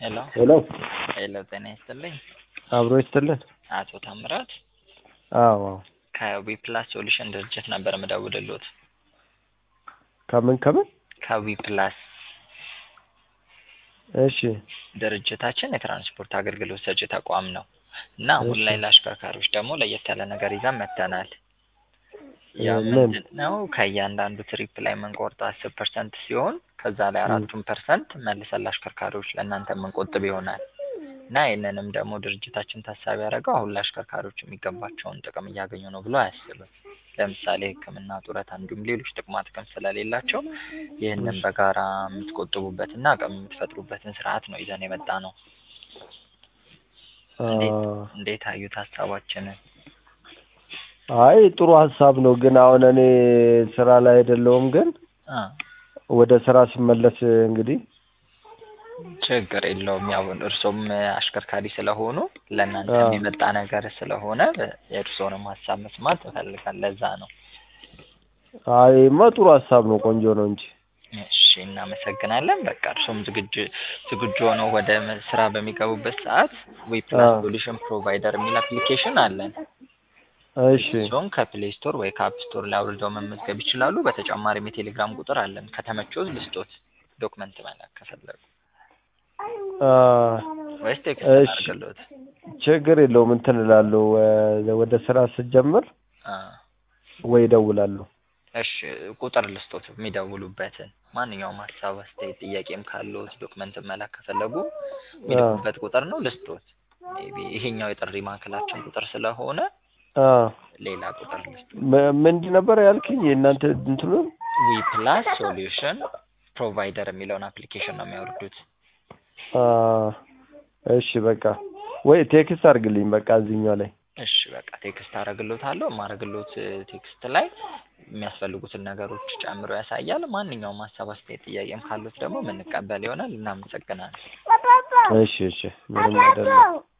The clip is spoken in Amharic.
ሄሎ ሄሎ ሄሎ፣ ጤና ይስጥልኝ አብሮ ይስጥልን። አቶ ታምራት አዎ አዎ። ከዊ ፕላስ ሶሉሽን ድርጅት ነበር የምደውልልዎት። ከምን ከምን? ከዊ ፕላስ እሺ ድርጅታችን የትራንስፖርት አገልግሎት ሰጪ ተቋም ነው እና አሁን እሺ። ላይ ለአሽከርካሪዎች ደግሞ ለየት ያለ ነገር ይዘን መጥተናል። ያ ምን? ምንድን ነው? ከእያንዳንዱ ትሪፕ ላይ የምንቆርጠው አስር ፐርሰንት ሲሆን ከዛ ላይ አራቱን ፐርሰንት መልሰን ለአሽከርካሪዎች ለእናንተ የምንቆጥብ ይሆናል እና ይህንንም ደግሞ ድርጅታችን ታሳቢ ያደረገው አሁን ለአሽከርካሪዎች የሚገባቸውን ጥቅም እያገኙ ነው ብሎ አያስብም። ለምሳሌ ሕክምና፣ ጡረታ እንዲሁም ሌሎች ጥቅማ ጥቅም ስለሌላቸው ይህንን በጋራ የምትቆጥቡበትና አቅም የምትፈጥሩበትን ስርዓት ነው ይዘን የመጣ ነው። አ፣ እንዴት አዩት ሀሳባችንን? አይ ጥሩ ሀሳብ ነው፣ ግን አሁን እኔ ስራ ላይ አይደለሁም። ግን አ ወደ ስራ ስመለስ እንግዲህ ችግር የለውም። ያው እርሶም አሽከርካሪ ስለሆኑ ለእናንተ አዎ። የሚመጣ ነገር ስለሆነ የእርሶንም ሀሳብ መስማት እፈልጋለሁ። ለዛ ነው። አይማ ጥሩ ሀሳብ ነው፣ ቆንጆ ነው እንጂ እሺ፣ እናመሰግናለን። በቃ እርሶም ዝግጁ ዝግጁ ሆነው ወደ መ- ስራ በሚገቡበት ሰዓት ዊ ፕላስ አዎ። ሶሉሽን ፕሮቫይደር የሚል አፕሊኬሽን አለን። እሺ እሱን ከፕሌይ ስቶር ወይ ከአፕ ስቶር ላይ አውርደው መመዝገብ ይችላሉ። በተጨማሪም የቴሌግራም ቁጥር አለን። ከተመቾት ልስጦት ዶክመንት መላክ ከፈለጉ አ፣ ወይስ ቴክስት እሺ። አድርግልዎት? ችግር የለውም እንትን እላለሁ እ፣ ወደ ስራ ስጀምር አ ወይ እደውላለሁ። እሺ ቁጥር ልስጦት የሚደውሉበትን ማንኛውም ሀሳብ፣ አስተያየት፣ ጥያቄም ካለዎት ዶክመንት መላክ ከፈለጉ የሚልኩበት ቁጥር ነው ልስጦት። ሜይ ቢ ይሄኛው የጥሪ ማዕከላችን ቁጥር ስለሆነ አ፣ ሌላ ቁጥር ልስጦት። ም- ምንድን ነበር ያልክኝ? የእናንተ እንትኑ ዊ ፕላስ ሶሉሽን ፕሮቫይደር የሚለውን አፕሊኬሽን ነው የሚያወርዱት። አ፣ እሺ በቃ ወይ ቴክስት አድርግልኝ በቃ እዚህኛው ላይ እሺ በቃ ቴክስት አረግሎታለሁ። የማረግሎት ቴክስት ላይ የሚያስፈልጉትን ነገሮች ጨምሮ ያሳያል። ማንኛውም ሀሳብ፣ አስተያየት፣ ጥያቄም ካሉት ደግሞ የምንቀበል ይሆናል። እናመሰግናለን። እሺ እሺ ምንም አይደለም።